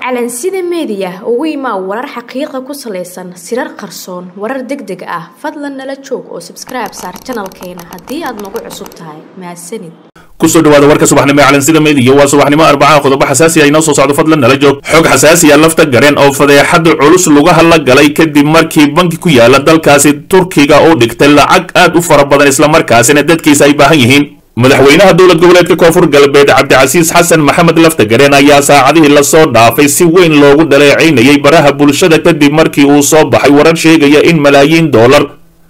calansida meediya ugu imaa warar xaqiiqa ku salaysan sirar qarsoon warar deg deg ah fadlan nala joog oo sabskribe saar janalkeena haddii aad nagu cusub tahay mahadsanid kusoo dhawaada warka subaxnimo ee calansida meediya waa subaxnimo arbacaha qodobo xasaasi ah inoo soo socdo fadlan nala joog xog xasaasi ah lafta gareen oo fadeexada culus lugaha la galay kadib markii banki ku yaala dalkaasi turkiga uu dhigtay lacag aad u fara badan islamarkaasina dadkiisa ay baahan yihiin madaxweynaha dowlad goboleedka koonfur galbeed cabdicasiis xasan maxamed laftagareen ayaa saacadihii lasoo dhaafay si weyn loogu dhaleecaynayay baraha bulshada kadib markii uu soo baxay warar sheegaya in malaayiin doolar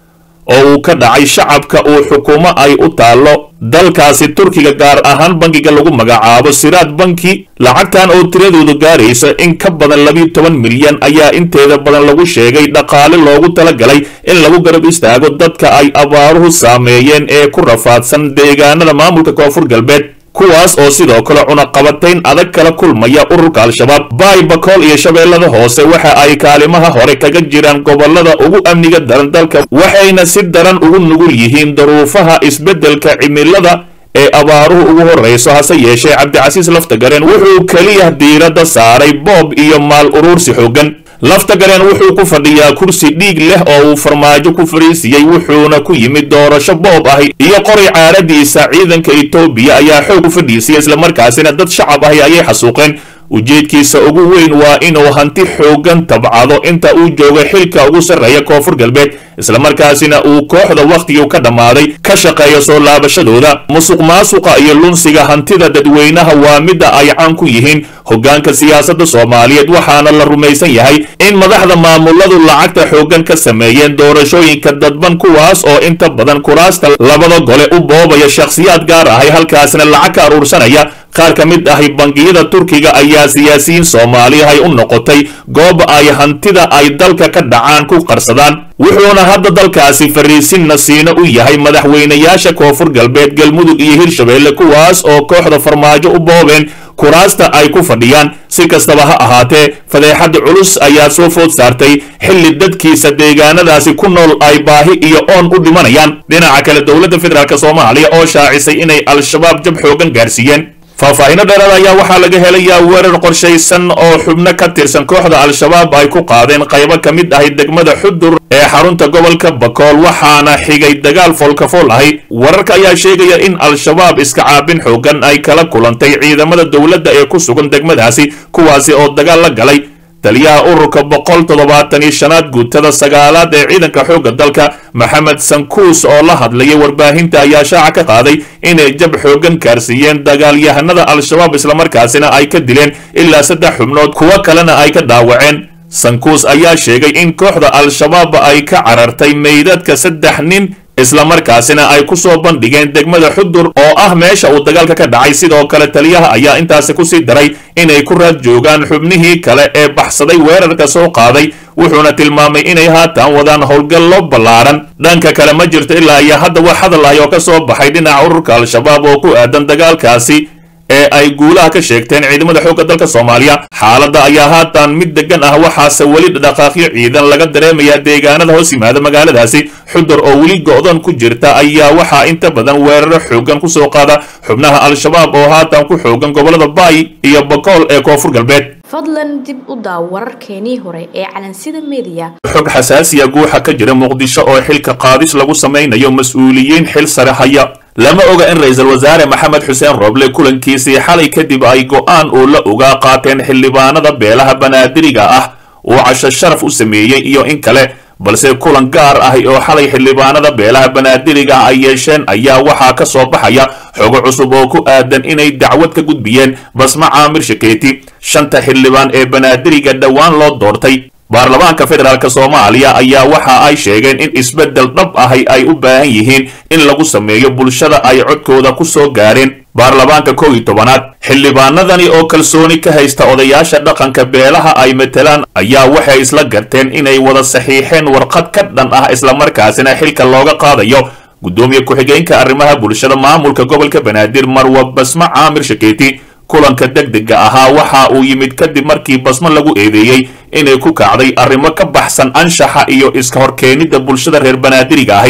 oo uu ka dhacay shacabka uu xukuumo ay u taallo dalkaasi turkiga gaar ahaan bankiga lagu magacaabo siraad banki lacagtan oo tiradoodu gaaraysa in ka badan labiyo toban milyan ayaa inteeda badan lagu sheegay dhaqaale loogu talagalay in lagu garab istaago dadka ay abaaruhu saameeyeen ee ku rafaadsan deegaanada maamulka koonfur galbeed kuwaas oo sidoo kale cunaqabatayn adag kala kulmaya ururka al-shabaab baay bakool iyo shabeellada hoose waxa ay kaalimaha hore kaga jiraan gobolada ugu amniga daran dalka waxayna si daran ugu nugul yihiin daruufaha isbeddelka cimilada ee abaaruhu ugu horrayso hase yeeshee cabdicasiis laftagareen wuxuu keliya diiradda saaray boob iyo maal uruursi xooggan laftagareen wuxuu ku fadhiyaa kursi dhiig leh oo uu farmaajo ku fariisiyey wuxuuna ku yimid doorasho boob ahi iyo qori caaradiisa ciidanka etoobiya ayaa xoog u fadhiisiyay islamarkaasina dad shacab ahi ayay xasuuqeen ujeedkiisa ugu weyn waa inuu hanti xoogan tabcado inta uu joogo xilka ugu sarreeya koonfur galbeed islamarkaasina uu kooxda wakhtigii ka dhammaaday ka shaqeeyo soo laabashadooda musuq maasuqa iyo lunsiga hantida dadweynaha waa midda ay caan ku yihiin hoggaanka siyaasadda soomaaliyeed waxaana la rumaysan yahay in madaxda maamuladu lacagta xooggan ka sameeyeen doorashooyinka dadban kuwaas oo inta badan kuraasta labada gole u boobaya shakhsiyaad gaar ahay halkaasna lacag ka aruursanaya qaar ka mid ahi bangiyada turkiga ayaa siyaasiyiin soomaaliyahay u noqotay goob ay hantida ay dalka ka dhacaan ku qarsadaan wuxuuna hadda dalkaasi fariisin nasiino u yahay madaxweynayaasha koonfur galbeed galmudug iyo hirshabeelle kuwaas oo kooxda farmaajo u boobeen kuraasta ay ku fadhiyaan si kastaba ha ahaatee fadeexada culus ayaa soo food saartay xilli dadkiisa deegaanadaasi ku nool ay baahi iyo oon u dhimanayaan dhinaca kale dowladda federaalk soomaaliya oo shaacisay inay al-shabaab jab xoogan gaarsiiyeen faahfaahiino dheeraad ayaa waxaa laga helayaa weerar qorshaysan oo xubno ka tirsan kooxda al-shabaab ay ku qaadeen qaybo ka mid ahi degmada xudur ee xarunta gobolka bakool waxaana xigay dagaal foolkafool ahi wararka ayaa sheegaya in al-shabaab iska caabin xoogan ay kala kulantay ciidamada dowladda ee ku sugan degmadaasi kuwaasi oo dagaal la galay taliyaha ururka boqol toddobaatan iyo shanaad guutada sagaalaad ee ciidanka xoogga dalka maxamed sankuus oo la hadlayay warbaahinta ayaa shaaca ka qaaday inay jab xooggan gaarsiiyeen dagaalyahanada al-shabaab islamarkaasina ay ka dileen ilaa saddex xubnood kuwo kalena ay ka dhaawaceen sankuus ayaa sheegay in kooxda al-shabaab ay ka carartay meydadka saddex nin islamarkaasina ay ku soo bandhigeen degmada xudur oo ah meesha uu dagaalka ka dhacay sidoo kale taliyaha ayaa intaasi kusii daray inay ku raad joogaan xubnihii kale ee baxsaday weerarka soo qaaday wuxuuna tilmaamay inay haatan wadaan howlgallo ballaaran dhanka kale ma jirto ilaa iyo hadda wax hadal ahi oo ka soo baxay dhinaca ururka al-shabaab oo ku aadan dagaalkaasi ee ay guulaha ka sheegteen ciidamada xoogga dalka soomaaliya xaaladda ayaa haatan mid degan ah waxaase weli dhaqaaqyo ciidan laga dareemayaa deegaanada hoos yimaada magaaladaasi xudur oo weli go'doon ku jirta ayaa waxaa inta badan weeraro xoogan ku soo qaada xubnaha al-shabaab oo haatan ku xoogan gobolada baay iyo bakool ee koonfur galbeed fadlan dib u daaw wararkeenii hore ee calansida meediya xog xasaasiya guuxa ka jira muqdisho oo xilka qaadis lagu samaynayo mas-uuliyiin xil sare haya lama oga in ra-iisul wasaare maxamed xuseen rooble kulankiisii xalay kadib ay go'aan uu la ogaa qaateen xildhibaanada beelaha banaadiriga ah uu casho sharaf u sameeyey iyo in kale balse kulan gaar ahi oo xalay xildhibaanada beelaha banaadiriga ay yeesheen ayaa waxaa ka soo baxaya xogo cusub oo ku aadan inay dacwad ka gudbiyeen basma caamir shakeeti shanta xildhibaan ee banaadiriga dhowaan loo doortay baarlamaanka federaalk soomaaliya ayaa waxa ay sheegeen in isbeddel dhab ahi ay u baahan yihiin in lagu sameeyo bulshada ay codkooda ku soo gaareen baarlamaanka kow iyo tobanaad xildhibaanadani oo kalsooni ka haysta odayaasha dhaqanka beelaha ay matelaan ayaa waxay isla garteen inay wada saxiixeen warqad ka dhan ah islamarkaasina xilka looga qaadayo guddoomiye ku-xigeenka arrimaha bulshada maamulka gobolka banaadir marwa basmo caamir shakeeti kulanka degdega ahaa waxa uu yimid kadib markii basmo lagu eedeeyey inay ku kacday arrimo ka baxsan anshaxa iyo iska horkeenidda bulshada reer banaadiriga ahi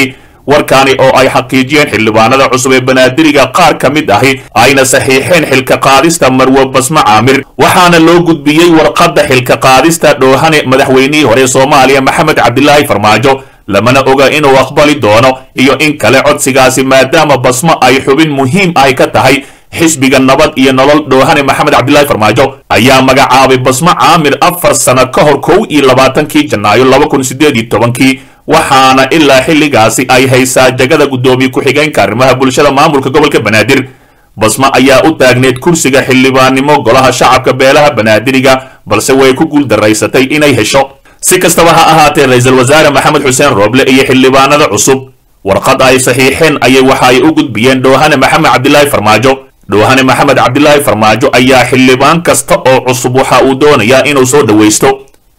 warkaani oo ay xaqiijiyeen xildhibaanada cusub ee banaadiriga qaar ka mid ahi ayna saxiixeen xilka qaadista marwe basme caamir waxaana loo gudbiyey warqadda xilka qaadista dhoohane madaxweynihii hore soomaaliya maxamed cabdilaahi farmaajo lamana oga inuu aqbali doono iyo in kale codsigaasi maadaama basmo ay xubin muhiim ahi ka tahay xisbiga nabad iyo nolol dhoohane maxamed cabdilaahi farmaajo ayaa magacaabay basmo caamir afar sano ka hor kow iyo labaatankii janaayo laba kun sideed iyo tobankii waxaana ilaa xilligaasi ay haysaa jagada guddoomiye ku-xigeenka arrimaha bulshada maamulka gobolka banaadir basmo ayaa u taagneed kursiga xildhibaannimo golaha shacabka beelaha banaadiriga balse way ku guuldaraysatay inay hesho si kastaba ha ahaatee ra-iisul wasaare maxamed xuseen rooble iyo xildhibaanada cusub warqad ay saxiixeen ayay waxa ay u gudbiyeen dhoohane maxamed cabdilaahi farmaajo dhoohane maxamed cabdilaahi farmaajo ayaa xildhibaan kasta oo cusub waxa uu doonayaa inuu soo dhowaysto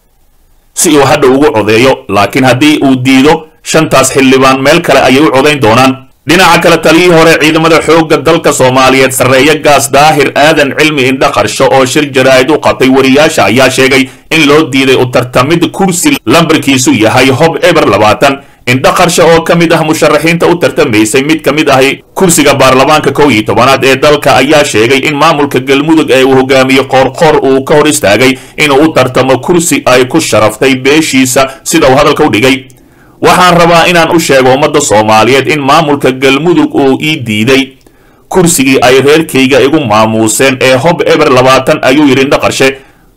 si uu hadha ugu codeeyo laakiin haddii uu diido shantaas xildhibaan meel kale ayay u codayn doonaan dhinaca kale taliyii hore ciidamada xoogga dalka soomaaliyeed sarreeya gaas daahir aadan cilmi indha qarsho oo shir jaraa'id u qabtay wariyaasha ayaa sheegay in loo diiday u tartamid kursi lambarkiisu yahay hob eber labaatan indha qarsho oo ka mid ah musharaxiinta u tartamaysay mid ka mid ahi kursiga baarlamaanka kow iyo tobanaad ee dalka ayaa sheegay in maamulka galmudug ee uu hogaamiye qoorqoor uu ka hor istaagay inuu u tartamo kursi ay ku sharaftay beeshiisa sida uu hadalka u dhigay waxaan rabaa inaan u sheego ummadda soomaaliyeed in maamulka galmudug uu ii diiday kursigii ay reerkayga igu maamuuseen ee hob eber labaatan ayuu yidhi indha qarshe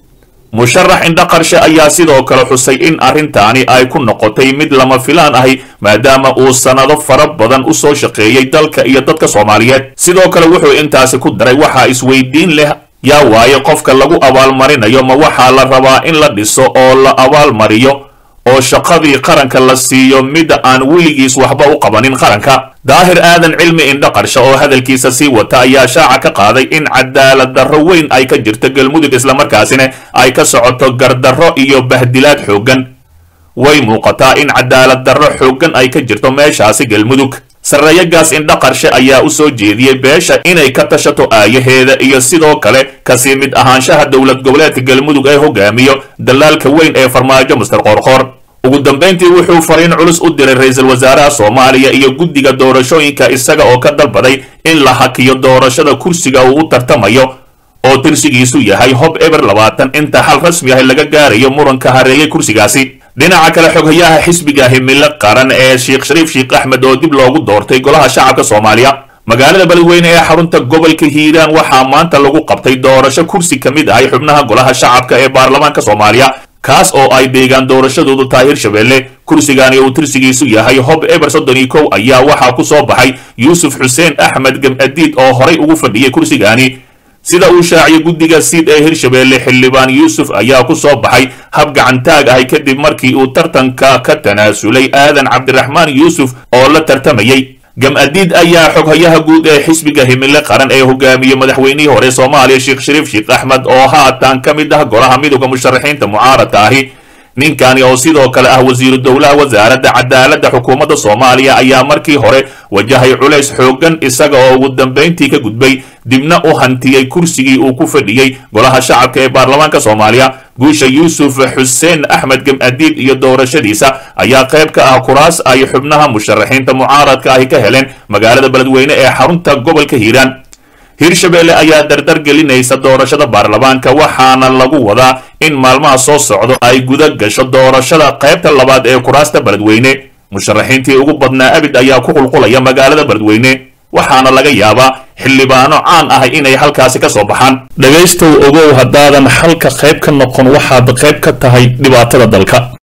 musharax indha qarshe ayaa sidoo kale xusay in arrintaani ay ku noqotay mid lama filaan ahi maadaama uu sannado fara badan u soo shaqeeyey dalka iyo dadka soomaaliyeed sidoo kale wuxuu intaasi ku daray waxaa isweydiin leh yaa waaye qofka lagu abaalmarinayo ma waxaa la rabaa in la dhiso oo la abaalmariyo oo shaqadii qaranka la siiyo midda aan weligiis waxba u qabanin qaranka daahir aadan cilmi indha qarshe oo hadalkiisa sii wata ayaa shaaca ka qaaday in cadaalad darro weyn ay ka jirto galmudug islamarkaasina ay ka socoto gardarro iyo bahdilaad xooggan way muuqataa in cadaalad darro xooggan ay ka jirto meeshaasi galmudug sarreeyagaas indha qarshe ayaa u soo jeediyey beesha inay ka tashato aayaheeda iyo sidoo kale kasii mid ahaanshaha dowlad goboleedka galmudug ee hogaamiyo dalaalka weyn ee farmaajo master qoorqoor ugu dambayntii wuxuu fariin culus u diray ra-iisul wasaaraha soomaaliya iyo guddiga doorashooyinka isaga oo ka dalbaday in la hakiyo doorashada kursiga uu u tartamayo oo tirsigiisu yahay hob eber labaatan inta xal rasmi ah laga gaarayo muranka hareeyay kursigaasi dhinaca kale xoghayaha xisbiga himilo qaran ee sheekh shariif sheekh axmed oo dib loogu doortay golaha shacabka soomaaliya magaalada beledweyne ee xarunta gobolka hiiraan waxaa maanta lagu qabtay doorasho kursi ka mid ahay xubnaha golaha shacabka ee baarlamaanka soomaaliya kaas oo ay deegaan doorashadoodu tahay hirshabeelle kursigani uu tirsigiisu yahay hob eber soddon iyo kow ayaa waxaa ku soo baxay yuusuf xuseen axmed gemadiid oo horay ugu fadhiyey kursigani sida uu shaaciyey guddiga siid ee hirshabeelle xildhibaan yuusuf ayaa ku soo baxay hab gacantaag ahay kadib markii uu tartanka ka tanaasulay aadan cabdiraxmaan yuusuf oo la tartamayey gam-adiid ayaa xoghayaha guud ee xisbiga himilo qaran ee hogaamiyey madaxweynihii hore soomaaliya sheekh shariif sheekh axmed oo haatan ka mid ah golaha midooda musharaxiinta mucaaradka ahi ninkani oo sidoo kale ah wasiiru dowlaha wasaaradda cadaaladda xukuumadda soomaaliya ayaa markii hore wajahay culays xooggan isaga oo ugu dambayntii ka gudbay dibna u hantiyey kursigii uu ku fadhiyey golaha shacabka ee baarlamaanka soomaaliya guusha yuusuf xuseen axmed gemadiid iyo doorashadiisa ayaa qayb ka ah kuraas ay xubnaha musharaxiinta mucaaradka ahi ka heleen magaalada beledweyne ee xarunta gobolka hiiraan hirshabeelle ayaa dardar gelinaysa doorashada baarlamaanka waxaana lagu wadaa in maalmaha soo socdo ay guda gasho doorashada qaybta labaad ee kuraasta beledweyne musharaxiintii ugu badnaa abid ayaa ku qulqulaya magaalada beledweyne waxaana laga yaabaa xildhibaano caan ah inay halkaasi ka soo baxaan dhegaystow ogow haddaadan xalka qayb ka noqon waxaad qayb ka tahay dhibaatada dalka